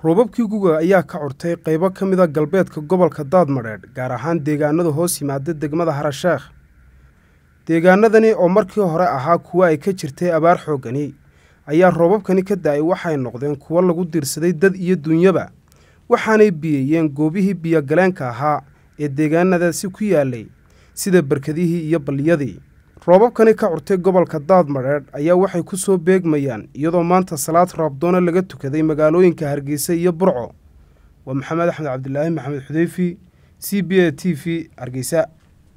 roobabkii guga ayaa ka curtay qaybo ka mida galbeedka gobolka daadmadheedh gaar ahaan deegaanada hoos yimaada degmada harasheekh deegaanadani oo markii hore ahaa kuwo ay ka jirtay abaar xooggani ayaa roobabkani ka da-ay waxay noqdeen kuwo lagu diirsaday dad iyo dunyaba waxaanay biyeeyeen goobihii biyogaleenka ahaa ee deegaanadaasi ku yaalay sida barkadihii iyo balliyadii roobabkani ka curtay gobolka daadmadheedh ayaa waxay ku soo beegmayaan iyadoo maanta salaad raabdoona laga tukaday magaalooyinka hargeysa iyo burco waa maxamed axmed cabdilaahi maxamed xudeyfi c b a t v hargeysa